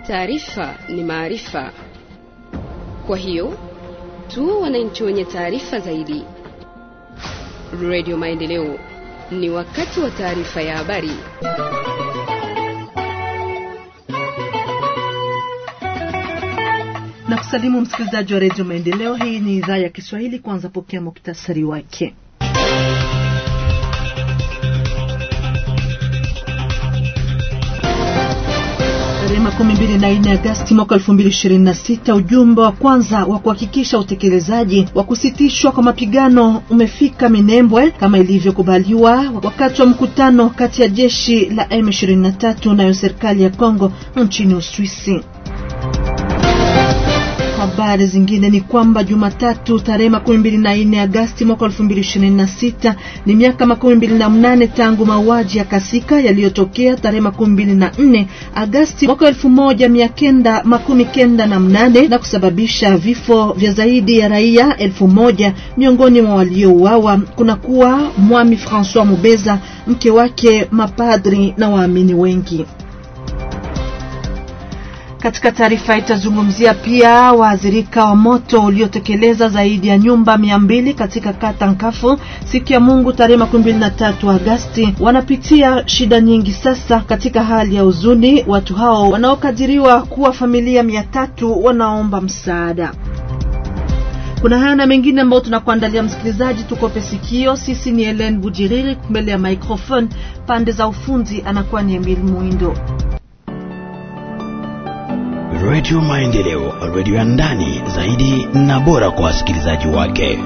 Taarifa ni maarifa, kwa hiyo tuwe wananchi wenye taarifa zaidi. Radio Maendeleo, ni wakati wa taarifa ya habari. na kusalimu msikilizaji wa redio Maendeleo. Hii ni idhaa ya Kiswahili. Kwanza pokea muktasari wake. Tarehe makumi mbili na nne Agasti mwaka elfu mbili ishirini na sita ujumbe wa kwanza wa kuhakikisha utekelezaji wa kusitishwa kwa mapigano umefika Minembwe kama ilivyokubaliwa wakati wa mkutano kati ya jeshi la M23 nayo serikali ya Kongo nchini Uswisi. Habari zingine ni kwamba Jumatatu tarehe makumi mbili na nne Agasti mwaka elfu mbili ishirini na sita ni miaka makumi mbili na mnane tangu mauaji ya Kasika yaliyotokea tarehe makumi mbili na nne Agasti mwaka elfu moja mia kenda makumi kenda na mnane na kusababisha vifo vya zaidi ya raia elfu moja miongoni mwa waliouawa kunakuwa Mwami Francois Mubeza, mke wake, mapadri na waamini wengi. Katika taarifa itazungumzia pia waathirika wa moto uliotekeleza zaidi ya nyumba mia mbili katika kata Nkafu siku ya Mungu tarehe makumi mbili na tatu Agasti. Wanapitia shida nyingi sasa katika hali ya huzuni. Watu hao wanaokadiriwa kuwa familia mia tatu wanaomba msaada. Kuna haya na mengine ambayo tunakuandalia msikilizaji, tukope sikio. Sisi ni Helen Bujiriri mbele ya microphone, pande za ufundi anakuwa ni Emil Muindo. Redio Maendeleo, redio ya ndani zaidi na bora kwa wasikilizaji wake.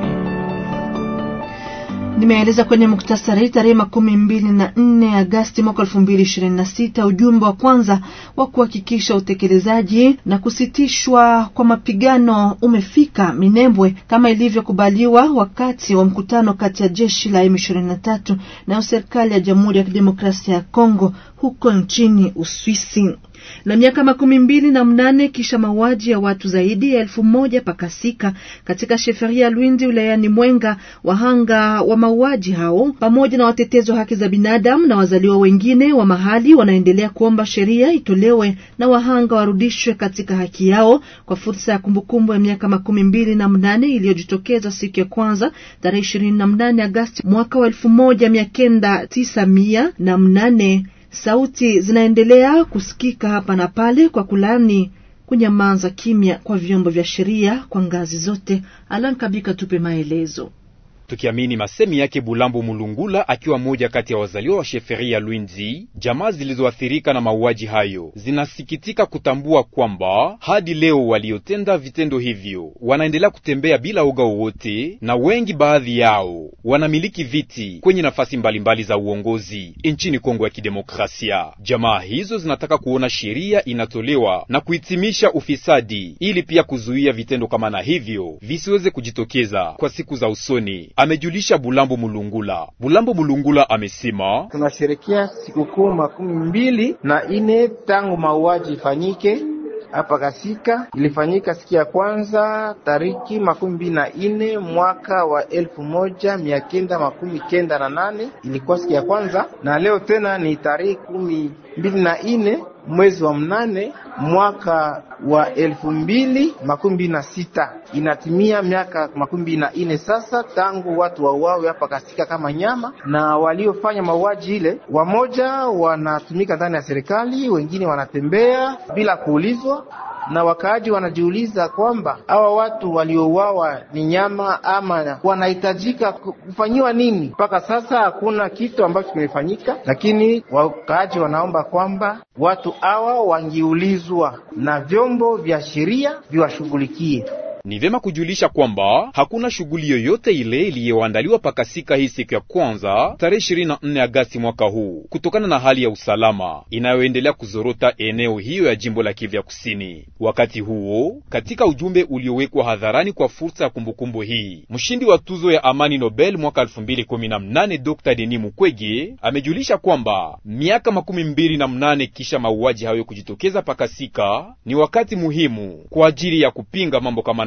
Nimeeleza kwenye muktasari tarehe makumi mbili na nne Agasti mwaka elfu mbili ishirini na sita ujumbe wa kwanza wa kuhakikisha utekelezaji na kusitishwa kwa mapigano umefika Minembwe kama ilivyokubaliwa wakati wa mkutano kati ya jeshi la M23 na serikali ya Jamhuri ya Kidemokrasia ya Kongo huko nchini Uswisi na miaka makumi mbili na mnane kisha mauaji ya watu zaidi ya elfu moja pakasika katika sheferia Lwindi wilayani Mwenga, wahanga wa mauaji hao pamoja na watetezi wa haki za binadamu na wazaliwa wengine wa mahali wanaendelea kuomba sheria itolewe na wahanga warudishwe katika haki yao kwa fursa ya kumbukumbu ya miaka makumi mbili na mnane iliyojitokeza siku ya kwanza tarehe ishirini na mnane Agasti mwaka wa elfu moja mia kenda tisa mia na mnane. Sauti zinaendelea kusikika hapa na pale kwa kulani kunyamaza kimya kwa vyombo vya sheria kwa ngazi zote. Alan Kabika tupe maelezo. Tukiamini masemi yake Bulambo Mulungula akiwa mmoja kati ya wazaliwa wa sheferia Lwinzi, jamaa zilizoathirika na mauaji hayo zinasikitika kutambua kwamba hadi leo waliotenda vitendo hivyo wanaendelea kutembea bila uga wowote, na wengi baadhi yao wanamiliki viti kwenye nafasi mbalimbali za uongozi nchini Kongo ya Kidemokrasia. Jamaa hizo zinataka kuona sheria inatolewa na kuhitimisha ufisadi, ili pia kuzuia vitendo kama na hivyo visiweze kujitokeza kwa siku za usoni. Amejulisha Bulambo Mulungula. Bulambo Mulungula amesema tunasherekea sikukuu makumi mbili na ine tangu mauaji ifanyike hapa Kasika. Ilifanyika siku ya kwanza tariki makumi mbili na ine mwaka wa elfu moja mia kenda makumi kenda na nane ilikuwa siku ya kwanza, na leo tena ni tarehe kumi mbili na ine mwezi wa mnane mwaka wa elfu mbili makumi mbili na sita inatimia miaka makumi mbili na ine sasa tangu watu wauawe hapa Kasika kama nyama, na waliofanya mauaji ile wamoja wanatumika ndani ya serikali, wengine wanatembea bila kuulizwa na wakaaji wanajiuliza kwamba hawa watu waliouawa ni nyama ama wanahitajika kufanyiwa nini? Mpaka sasa hakuna kitu ambacho kimefanyika, lakini wakaaji wanaomba kwamba watu hawa wangiulizwa na vyombo vya sheria viwashughulikie. Ni vyema kujulisha kwamba hakuna shughuli yoyote ile iliyoandaliwa pakasika hii siku ya kwanza tarehe 24 Agasti mwaka huu kutokana na hali ya usalama inayoendelea kuzorota eneo hiyo ya jimbo la Kivu ya Kusini. Wakati huo, katika ujumbe uliowekwa hadharani kwa fursa ya kumbukumbu hii, mshindi wa tuzo ya amani Nobel mwaka 2018 Dr. Denis Mukwege amejulisha kwamba miaka makumi mbili na mnane kisha mauaji hayo kujitokeza pakasika ni wakati muhimu kwa ajili ya kupinga mambo kama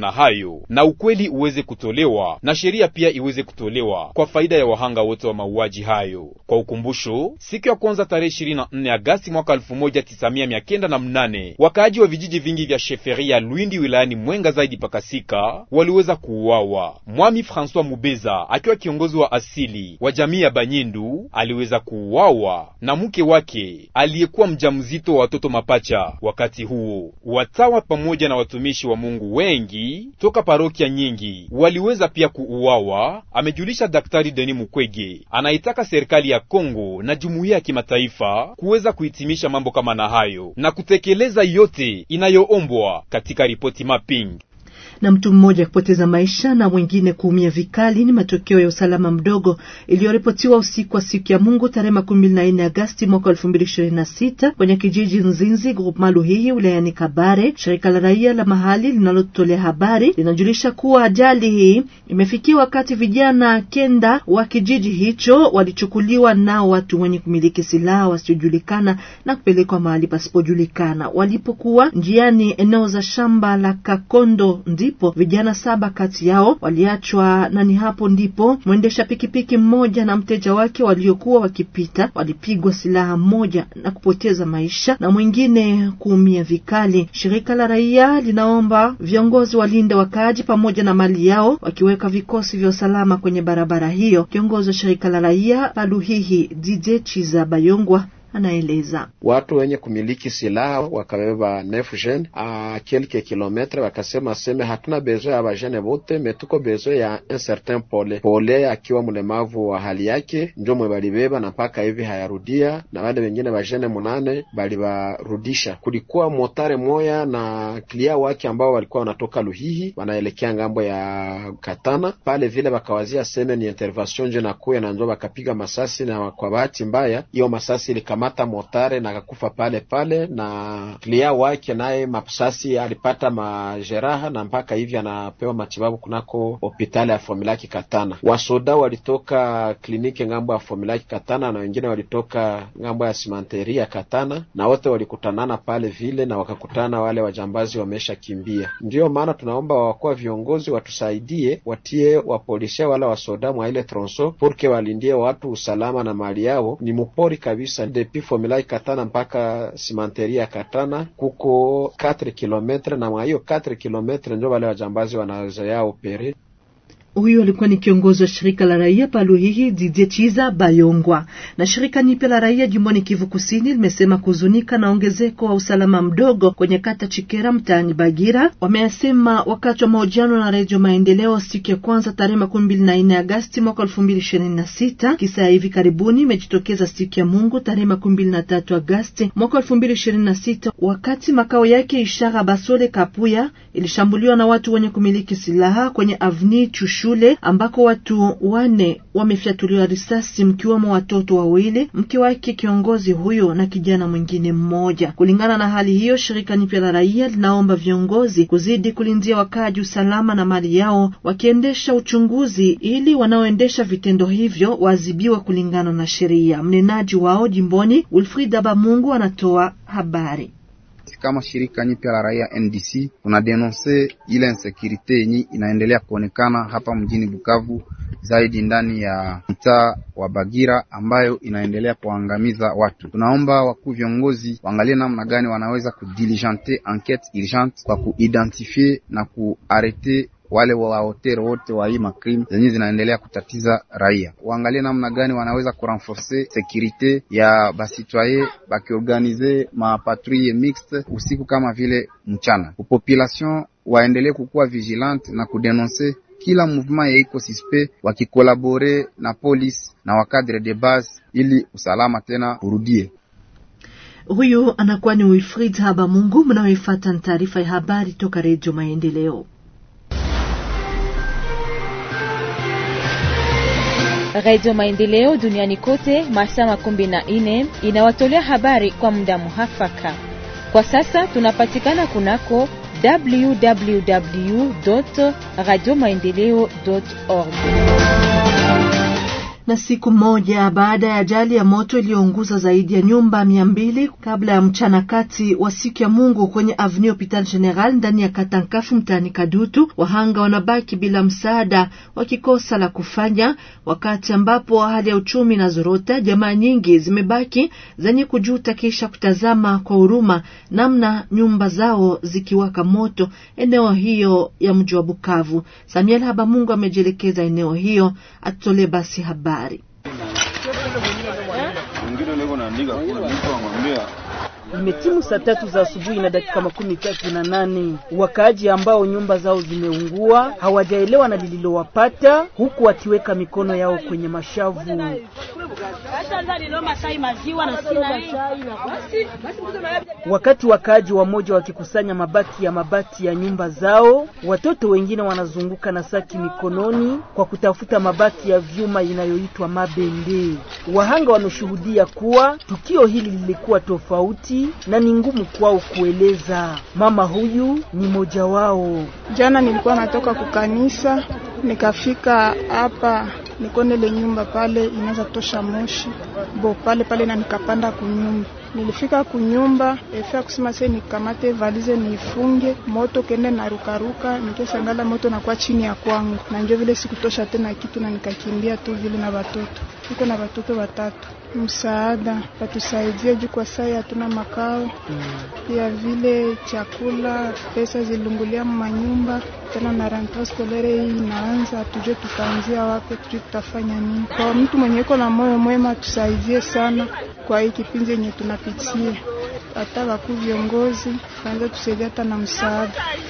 na hayo, na ukweli uweze kutolewa na sheria pia iweze kutolewa kwa faida ya wahanga wote wa mauaji hayo. Kwa ukumbusho, siku ya kwanza tarehe 24 Agasti mwaka 1998 wakaaji wa vijiji vingi vya sheferi ya Lwindi wilayani Mwenga zaidi pakasika waliweza kuuawa. Mwami François Mubeza akiwa kiongozi wa asili wa jamii ya Banyindu aliweza kuuawa na mke wake aliyekuwa mjamzito wa watoto mapacha. Wakati huo watawa pamoja na watumishi wa Mungu wengi toka parokia nyingi waliweza pia kuuawa, amejulisha Daktari Denis Mukwege. Anaitaka serikali ya Kongo na jumuiya ya kimataifa kuweza kuhitimisha mambo kama na hayo na kutekeleza yote inayoombwa katika ripoti mapping na mtu mmoja kupoteza maisha na mwingine kuumia vikali ni matokeo ya usalama mdogo iliyoripotiwa usiku wa siku ya Mungu tarehe makumi na nne Agasti mwaka elfu mbili ishirini na sita kwenye kijiji Nzinzi groupement Luhihi wilayani Kabare. Shirika la raia la mahali linalotolea habari linajulisha kuwa ajali hii imefikia wakati vijana kenda wa kijiji hicho walichukuliwa nao watu wenye kumiliki silaha wasiojulikana na kupelekwa mahali pasipojulikana. Walipokuwa njiani eneo za shamba la Kakondo ndipo vijana saba kati yao waliachwa, na ni hapo ndipo mwendesha pikipiki mmoja na mteja wake waliokuwa wakipita walipigwa silaha moja na kupoteza maisha na mwingine kuumia vikali. Shirika la raia linaomba viongozi walinde wakaaji pamoja na mali yao, wakiweka vikosi vya usalama kwenye barabara hiyo. Kiongozi wa shirika la raia Paluhihi DJ Chiza Bayongwa anaeleza watu wenye kumiliki silaha wakabeba nefu jene a kelke kilometre, wakasema seme hatuna bezo ya bajene bote metuko bezo ya un certain pole pole, akiwa mlemavu wa hali yake njo mwe balibeba na mpaka hivi hayarudia, na wale wengine bajene munane balibarudisha. Kulikuwa motare moya na klia wake ambao walikuwa wanatoka Luhihi wanaelekea ngambo ya Katana pale vile, bakawazia seme ni intervention nje nakuya na njo bakapiga masasi, na kwa bahati mbaya hiyo masasi ilikama mata motare na akakufa pale pale, na klia wake naye masasi alipata majeraha na mpaka hivi anapewa matibabu kunako hospitali ya Fomilaki Katana. Wasoda walitoka kliniki ngambo ya Fomilaki Katana na wengine walitoka ngambo ya simanteri ya Katana, na wote walikutanana pale vile na wakakutana wale wajambazi wamesha kimbia. Ndiyo maana tunaomba wakuwa viongozi watusaidie, watie wapolisia wala wasoda mwa ile tronso purke walindie watu usalama na mali yao. Ni mupori kabisa Fomilai Katana mpaka simanteri ya Katana kuko 4 kilometre, na mwa hiyo 4 kilometre ndio wale wajambazi wanazoea opere. Huyu alikuwa ni kiongozi wa shirika la raia Paluhihi Didie Chiza Bayongwa. Na shirika nipya la raia jimboni Kivu Kusini limesema kuzunika na ongezeko wa usalama mdogo kwenye kata Chikera mtaani Bagira. Wameyasema wakati wa mahojiano na Redio Maendeleo siku ya kwanza tarehe makumi mbili na nne Agasti mwaka elfu mbili ishirini na sita. Kisa ya hivi karibuni imejitokeza siku ya Mungu tarehe makumi mbili na tatu Agasti mwaka elfu mbili ishirini na sita wakati makao yake Ishara Basole Kapuya ilishambuliwa na watu wenye kumiliki silaha kwenye avni Chushu shule ambako watu wane wamefyatuliwa risasi mkiwemo watoto wawili, mke wake kiongozi huyo na kijana mwingine mmoja. Kulingana na hali hiyo, shirika nipya la raia linaomba viongozi kuzidi kulindia wakaaji usalama na mali yao, wakiendesha uchunguzi ili wanaoendesha vitendo hivyo waadhibiwa kulingana na sheria. Mnenaji wao jimboni Wilfrida Bamungu anatoa habari. Kama shirika nyipya la raia NDC tunadenonse ile insekurite yenye inaendelea kuonekana hapa mjini Bukavu, zaidi ndani ya mtaa wa Bagira ambayo inaendelea kuangamiza watu. Tunaomba wakuu viongozi waangalie namna gani wanaweza kudiligente enquete urgente kwa kuidentifie na kuarete wale wahotere wote wa hii makrim zenye zinaendelea kutatiza raia, waangalie namna gani wanaweza kurenforce sekirite ya basitwaye bakiorganize mapatrouille mixte usiku kama vile mchana. Population waendelee kukuwa vigilante na kudenonse kila mouvement ya iko suspect, wakikolabore na police na wakadre de base ili usalama tena urudie. Huyu anakuwa ni Wilfried Habamungu. Mnaoifuata ni taarifa ya habari toka Redio Maendeleo. Radio Maendeleo duniani kote masaa makumi na nne inawatolea habari kwa muda muhafaka. Kwa sasa tunapatikana kunako www radio maendeleo org. Na siku moja baada ya ajali ya moto iliyounguza zaidi ya nyumba mia mbili kabla ya mchana kati wa siku ya Mungu kwenye Avenue Hopital General ndani ya Katankafu mtaani Kadutu, wahanga wanabaki bila msaada, wakikosa la kufanya, wakati ambapo hali ya uchumi na zorota, jamaa nyingi zimebaki zenye kujuta kisha kutazama kwa huruma namna nyumba zao zikiwaka moto eneo hiyo ya mji wa Bukavu. Samuel Habamungu amejielekeza eneo hiyo, atutolee basi habari. Imetimu saa tatu za asubuhi na dakika makumi tatu na nane. Wakaaji ambao nyumba zao zimeungua hawajaelewa na lililowapata, huku wakiweka mikono yao kwenye mashavu. Wakati wakaaji wamoja wakikusanya mabaki ya mabati ya nyumba zao, watoto wengine wanazunguka na saki mikononi kwa kutafuta mabaki ya vyuma inayoitwa mabende. Wahanga wameshuhudia kuwa tukio hili lilikuwa tofauti na ni ngumu kwao kueleza. Mama huyu ni moja wao. Jana nilikuwa natoka kukanisa, nikafika hapa nikondele nyumba pale inaweza tosha moshi bo pale pale, na nikapanda kunyumba. Nilifika kunyumba efia kusema se nikamate valize niifunge moto kende na rukaruka, nikesangala moto nakuwa chini ya kwangu, na njo vile sikutosha tena kitu na nikakimbia tu vile na watoto, niko na watoto watatu msaada watusaidie juu kwa sai hatuna makao pia mm. Vile chakula pesa zilungulia manyumba tena na rentree scolaire hii inaanza, tujue tutaanzia wapi, tujue tutafanya nini. Kwa mtu mwenye iko na moyo mwema tusaidie sana kwa hii kipindi yenye tunapitia, hata wakuu viongozi waanze tusaidia hata na msaada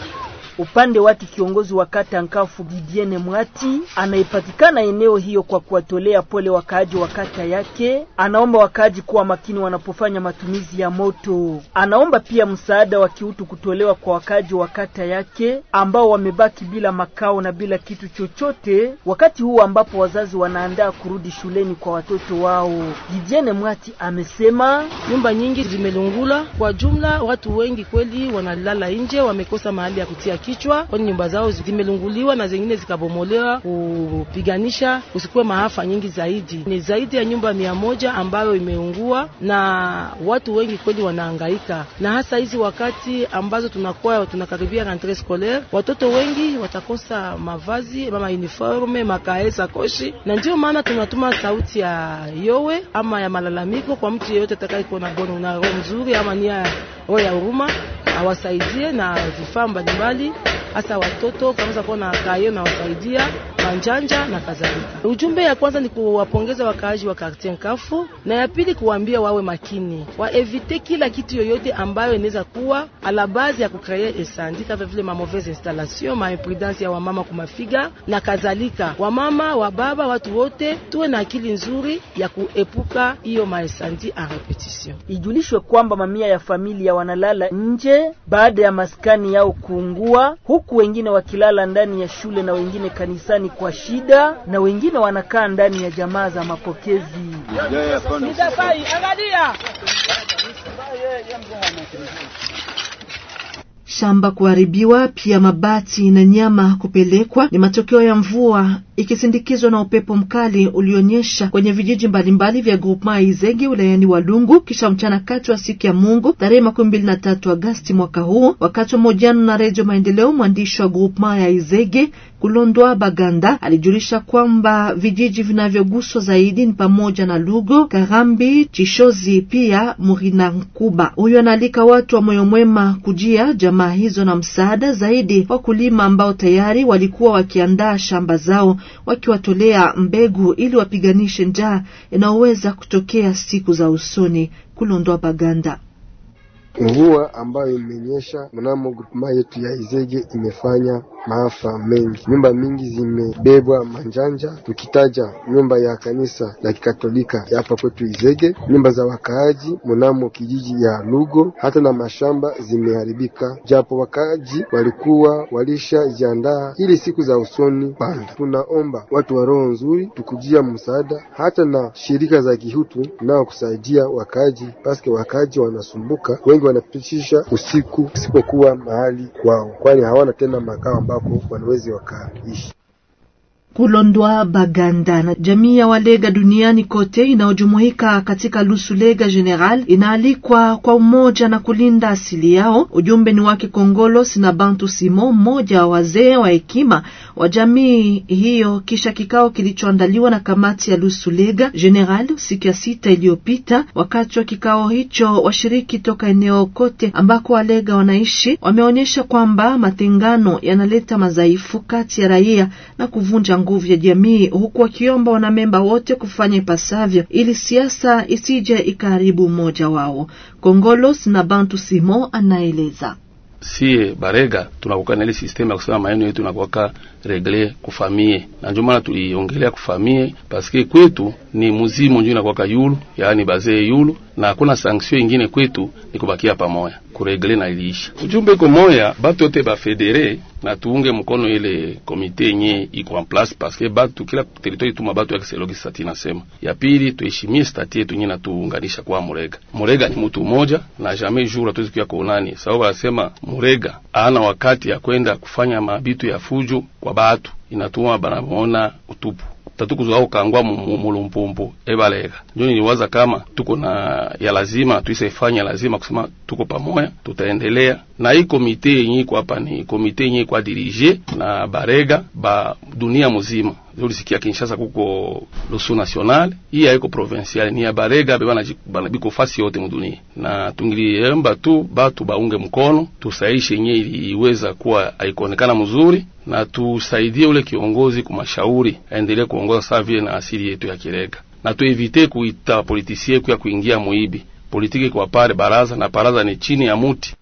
upande wake kiongozi wa kata Nkafu Gidiene Mwati anayepatikana eneo hiyo kwa kuwatolea pole wakaaji wa kata yake, anaomba wakaaji kuwa makini wanapofanya matumizi ya moto. Anaomba pia msaada wa kiutu kutolewa kwa wakaaji wa kata yake ambao wamebaki bila makao na bila kitu chochote, wakati huu ambapo wazazi wanaandaa kurudi shuleni kwa watoto wao. Gidiene Mwati amesema nyumba nyingi zimelungula, kwa jumla watu wengi kweli wanalala nje, wamekosa mahali ya kutia kichwa kwani nyumba zao zimelunguliwa na zingine zikabomolewa, kupiganisha usikuwe maafa nyingi zaidi. Ni zaidi ya nyumba mia moja ambayo imeungua na watu wengi kweli wanahangaika, na hasa hizi wakati ambazo tunakuwa tunakaribia rentree scolaire, watoto wengi watakosa mavazi ama uniforme, makae, sakoshi, na ndio maana tunatuma sauti ya yowe ama ya malalamiko kwa mtu yeyote atakayekuwa na bono na roho nzuri ama nia roho ya huruma awasaidie na vifaa mbalimbali, hasa watoto kama kuwa na kayo na wasaidia manjanja na kadhalika. Ujumbe ya kwanza ni kuwapongeza wakaaji wa quartier Nkafu, na ya pili kuwaambia wawe makini, waevite kila kitu yoyote ambayo inaweza kuwa ala base ya kukreye esandi kama vile ma mauvaise installation, ma imprudence ya wamama kumafiga na kadhalika. Wamama wa baba, watu wote tuwe na akili nzuri ya kuepuka hiyo maesandi en repetition. Ijulishwe kwamba mamia ya familia wanalala nje baada ya maskani yao kuungua, huku wengine wakilala ndani ya shule na wengine kanisani kwa shida, na wengine wanakaa ndani ya jamaa za mapokezi. Shamba kuharibiwa, pia mabati na nyama kupelekwa ni matokeo ya mvua ikisindikizwa na upepo mkali ulionyesha kwenye vijiji mbalimbali vya groupement Izege wilayani Walungu kisha mchana kati wa siku ya Mungu tarehe makumi mbili na tatu Agasti mwaka huu. Wakati wa mahojiano na Redio Maendeleo, mwandishi wa groupement ya Izege Kulondwa Baganda alijulisha kwamba vijiji vinavyoguswa zaidi ni pamoja na Lugo, Karambi, Chishozi pia Murina Nkuba. Huyo anaalika watu wa moyo mwema kujia jamaa hizo na msaada zaidi, wakulima ambao tayari walikuwa wakiandaa shamba zao wakiwatolea mbegu ili wapiganishe njaa inayoweza kutokea siku za usoni. Kulondwa Baganda. Mvua ambayo imenyesha mnamo grupema yetu ya Izege imefanya maafa mengi. Nyumba mingi zimebebwa manjanja, tukitaja nyumba ya kanisa la Kikatolika hapa kwetu Izege, nyumba za wakaaji mnamo kijiji ya Lugo, hata na mashamba zimeharibika, japo wakaaji walikuwa walishajiandaa ili siku za usoni panda. Tunaomba watu wa roho nzuri tukujia msaada, hata na shirika za kihutu nao kusaidia wakaaji, paske wakaaji wanasumbuka, wengi wanapitisha usiku isipokuwa mahali kwao, kwani hawana tena makao ambako wanawezi wakaishi. Kulondwa Baganda na jamii ya Walega duniani kote inayojumuika katika Lusulega General inaalikwa kwa umoja na kulinda asili yao. Ujumbe ni wake Kongolo Sina Bantu Simo, mmoja wa wazee wa hekima wa jamii hiyo, kisha kikao kilichoandaliwa na kamati ya Lusulega General siku ya sita iliyopita. Wakati wa kikao hicho, washiriki toka eneo kote ambako Walega wanaishi wameonyesha kwamba matengano yanaleta madhaifu kati ya raia na kuvunja nguvu ya jamii, huku wakiomba wanamemba wote kufanya ipasavyo ili siasa isije ikaharibu umoja wao. Kongolos na Bantu Simo anaeleza. Sie Barega tunakuwa na ile system ya kusema maneno yetu nakuwaka regle kufamie, na ndio maana tuliongelea kufamie paske kwetu ni muzimu ndio inakuwaka yulu, yaani bazee yulu, na hakuna sanction ingine kwetu ni kubakia pamoja kuregle na iliisha. Ujumbe iko moya, batu yote bafedere na tuunge mkono ile komite yenye iko en place paske batu kila territoire tuma batu yake selogi sati nasema. Ya pili tuheshimie stati yetu yenye natuunganisha kwa Murega. Murega ni mtu mmoja na jamais jour hatuwezi kuya kuonani, sababu anasema Murega ana wakati ya kwenda kufanya mabitu ya fujo kwa batu, inatuma banamuona utupu tatukuzwa ukangwa mulumpumpu ebalega njo niliwaza kama tuko na ya lazima tuisefanya lazima kusema tuko pamoja, tutaendelea na hii komite yenye iko hapa. Ni komite yenye kwa dirige na barega ba dunia muzima. Ulisikia Kinshasa kuko lusu national, hii haiko provincial, ni ya barega bana biko fasi yote mudunia, na tungiliemba tu batu baunge mkono tusaishe yenye iliweza kuwa haikuonekana mzuri na tusaidie ule kiongozi kumashauri aendelee kuongoza saa vile na asili yetu ya Kirega, na tuevite kuita politisie kuya kuingia muibi politiki kwa pale baraza na baraza ni chini ya muti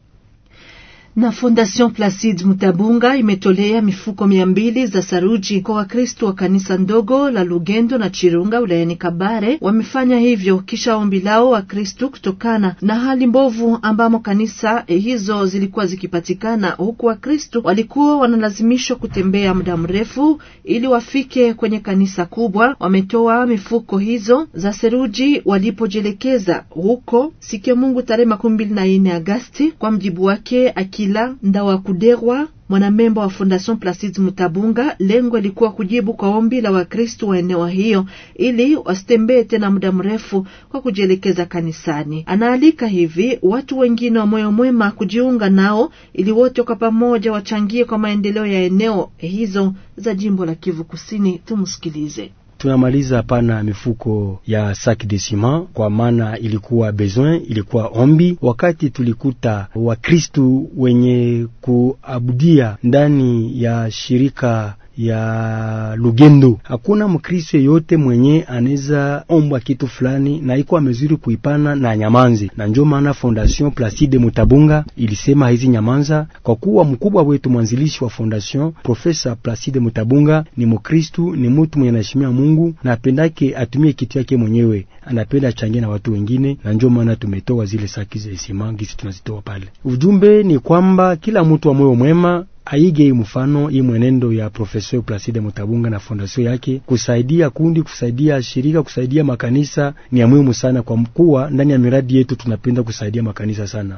na Fondation Placide Mutabunga imetolea mifuko mia mbili za saruji kwa Wakristo wa kanisa ndogo la Lugendo na Chirunga wilayani Kabare. Wamefanya hivyo kisha ombi lao Wakristo kutokana na hali mbovu ambamo kanisa hizo zilikuwa zikipatikana, huku Wakristo walikuwa wanalazimishwa kutembea muda mrefu ili wafike kwenye kanisa kubwa. Wametoa mifuko hizo za seruji walipojielekeza huko siku ya Mungu tarehe makumi mbili na nne Agasti. Kwa mjibu wake Akila Ndawa Kuderwa, mwanamemba wa Fondation Placide Mutabunga, lengo ilikuwa kujibu kwa ombi la Wakristo wa eneo hiyo ili wasitembee tena muda mrefu kwa kujielekeza kanisani. Anaalika hivi watu wengine wa moyo mwema kujiunga nao ili wote kwa pamoja wachangie kwa maendeleo ya eneo hizo za jimbo la Kivu Kusini. Tumsikilize. Tunamaliza hapana mifuko ya sac de ciment kwa maana ilikuwa besoin, ilikuwa ombi. Wakati tulikuta Wakristu wenye kuabudia ndani ya shirika ya Lugendo, hakuna Mkristo yeyote mwenye anaweza ombwa kitu fulani na iko amezuri kuipana na nyamanzi, na njo maana Fondation Placide Mutabunga ilisema hizi nyamanza, kwa kuwa mkubwa wetu mwanzilishi wa fondation Profesa Placide Mutabunga ni Mkristu, ni mtu mwenye anaheshimia Mungu na apendake atumie kitu yake mwenyewe, anapenda achangie na watu wengine, na njo maana tumetoa zile saki za simangisi tunazitoa pale. Ujumbe ni kwamba kila mtu wa moyo mwema aige hii mfano hii mwenendo ya Professeur Placide Mutabunga na fondasio yake, kusaidia kundi, kusaidia shirika, kusaidia makanisa ni ya muhimu sana, kwa mkuwa ndani ya miradi yetu tunapenda kusaidia makanisa sana.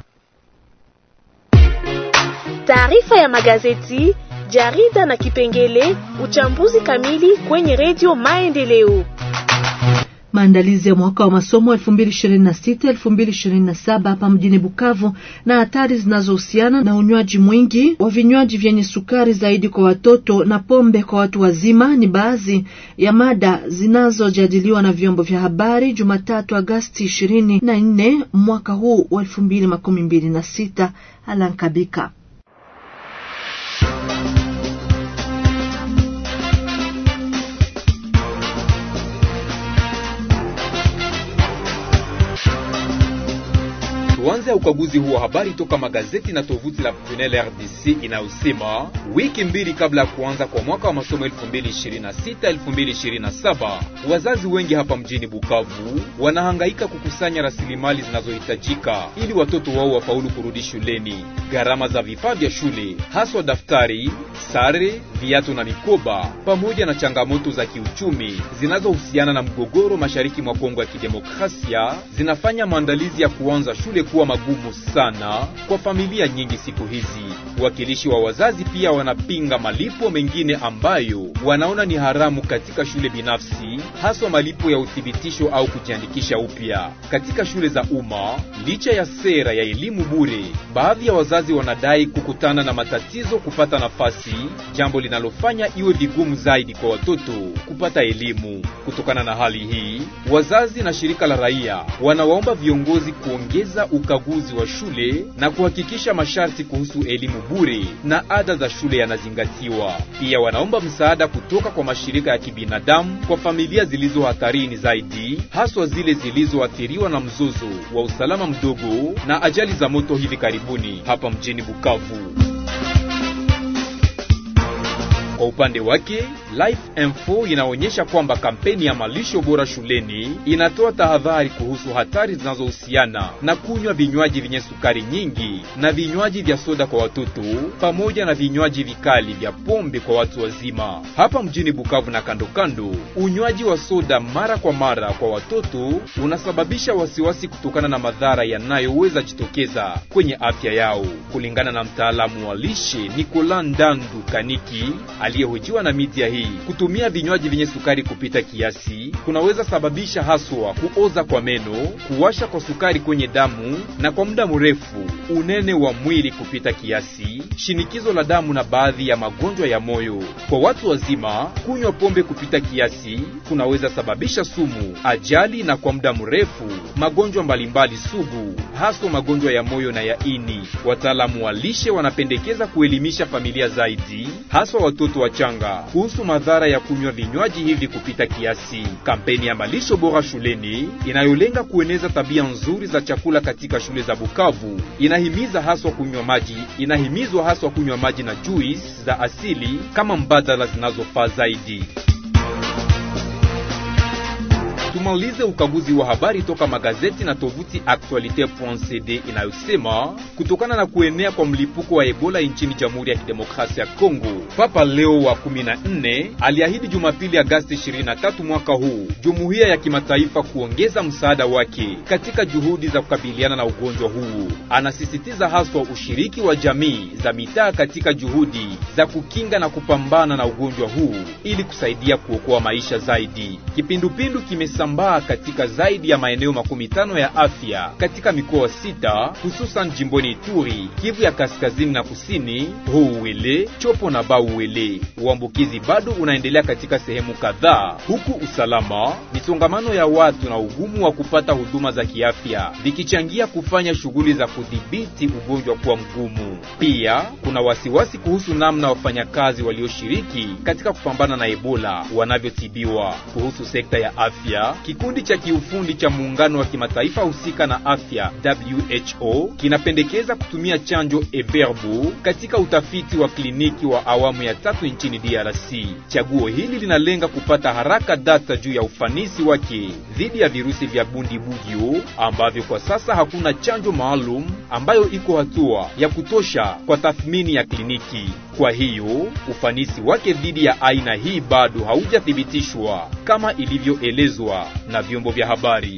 Taarifa ya magazeti, jarida na kipengele uchambuzi kamili kwenye redio Maendeleo. Maandalizi ya mwaka wa masomo 2026 2027 hapa mjini Bukavu na hatari zinazohusiana na unywaji mwingi wa vinywaji vyenye sukari zaidi kwa watoto na pombe kwa watu wazima ni baadhi ya mada zinazojadiliwa na vyombo vya habari Jumatatu Agasti 24 mwaka huu wa 2026. Alankabika Tuanze ukaguzi huu wa habari toka magazeti na tovuti la Prunelle RDC inayosema wiki mbili kabla ya kuanza kwa mwaka wa masomo 2026-2027 wazazi wengi hapa mjini Bukavu wanahangaika kukusanya rasilimali zinazohitajika ili watoto wao wafaulu kurudi shuleni. Gharama za vifaa vya shule, haswa daftari, sare, viatu na mikoba, pamoja na changamoto za kiuchumi zinazohusiana na mgogoro mashariki mwa Kongo ya Kidemokrasia zinafanya maandalizi ya kuanza shule kuwa magumu sana kwa familia nyingi siku hizi. Wakilishi wa wazazi pia wanapinga malipo mengine ambayo wanaona ni haramu katika shule binafsi, haswa malipo ya uthibitisho au kujiandikisha upya katika shule za umma. Licha ya sera ya elimu bure, baadhi ya wazazi wanadai kukutana na matatizo kupata nafasi, jambo linalofanya iwe vigumu zaidi kwa watoto kupata elimu. Kutokana na hali hii, wazazi na shirika la raia wanawaomba viongozi kuongeza ukaguzi wa shule na kuhakikisha masharti kuhusu elimu bure na ada za shule yanazingatiwa. Pia wanaomba msaada kutoka kwa mashirika ya kibinadamu kwa familia zilizo hatarini zaidi, haswa zile zilizoathiriwa na mzozo wa usalama mdogo na ajali za moto hivi karibuni hapa mjini Bukavu. Kwa upande wake Life Info inaonyesha kwamba kampeni ya malisho bora shuleni inatoa tahadhari kuhusu hatari zinazohusiana na kunywa vinywaji vyenye sukari nyingi na vinywaji vya soda kwa watoto pamoja na vinywaji vikali vya pombe kwa watu wazima. Hapa mjini Bukavu na kando kando, unywaji wa soda mara kwa mara kwa watoto unasababisha wasiwasi kutokana na madhara yanayoweza jitokeza kwenye afya yao. Kulingana na mtaalamu wa lishe Nicolas Ndandu Kaniki aliyehojiwa na media hii, kutumia vinywaji vyenye sukari kupita kiasi kunaweza sababisha haswa kuoza kwa meno, kuwasha kwa sukari kwenye damu na kwa muda mrefu unene wa mwili kupita kiasi, shinikizo la damu na baadhi ya magonjwa ya moyo. Kwa watu wazima, kunywa pombe kupita kiasi kunaweza sababisha sumu, ajali na kwa muda mrefu magonjwa mbalimbali sugu, haswa magonjwa ya moyo na ya ini. Wataalamu wa lishe wanapendekeza kuelimisha familia zaidi, haswa watoto wachanga kuhusu madhara ya kunywa vinywaji hivi kupita kiasi. Kampeni ya malisho bora shuleni inayolenga kueneza tabia nzuri za chakula katika shule za Bukavu inahimiza haswa kunywa maji, inahimizwa haswa kunywa maji na juice za asili kama mbadala zinazofaa zaidi. Tumalize ukaguzi wa habari toka magazeti na tovuti Actualite.cd inayosema kutokana na kuenea kwa mlipuko wa Ebola nchini Jamhuri ya Kidemokrasia ya Kongo, Papa Leo wa 14 aliahidi Jumapili Agasti 23 mwaka huu jumuiya ya kimataifa kuongeza msaada wake katika juhudi za kukabiliana na ugonjwa huu. Anasisitiza haswa ushiriki wa jamii za mitaa katika juhudi za kukinga na kupambana na ugonjwa huu ili kusaidia kuokoa maisha zaidi. Kipindupindu kimesa sambaa katika zaidi ya maeneo makumi tano ya afya katika mikoa sita hususan jimboni Ituri, Kivu ya kaskazini na kusini, Houwele, Chopo na Bauwele. Uambukizi bado unaendelea katika sehemu kadhaa, huku usalama, misongamano ya watu na ugumu wa kupata huduma za kiafya vikichangia kufanya shughuli za kudhibiti ugonjwa kuwa mgumu. Pia kuna wasiwasi kuhusu namna wafanyakazi walioshiriki katika kupambana na Ebola wanavyotibiwa. Kuhusu sekta ya afya Kikundi cha kiufundi cha muungano wa kimataifa husika na afya WHO kinapendekeza kutumia chanjo Everbu katika utafiti wa kliniki wa awamu ya tatu nchini DRC. Chaguo hili linalenga kupata haraka data juu ya ufanisi wake dhidi ya virusi vya Bundibugyo ambavyo kwa sasa hakuna chanjo maalum ambayo iko hatua ya kutosha kwa tathmini ya kliniki. Kwa hiyo ufanisi wake dhidi ya aina hii bado haujathibitishwa kama ilivyoelezwa na vyombo vya habari.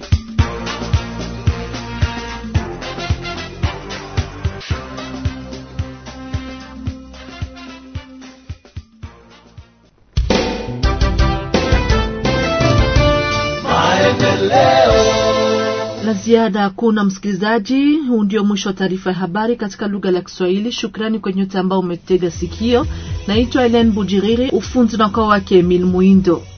La ziada hakuna, msikilizaji. Huu ndio mwisho wa taarifa ya habari katika lugha la Kiswahili. Shukrani kwa nyote ambao umetega sikio. Naitwa Helen Bujiriri, ufunzi na ukao wake Emil Muindo.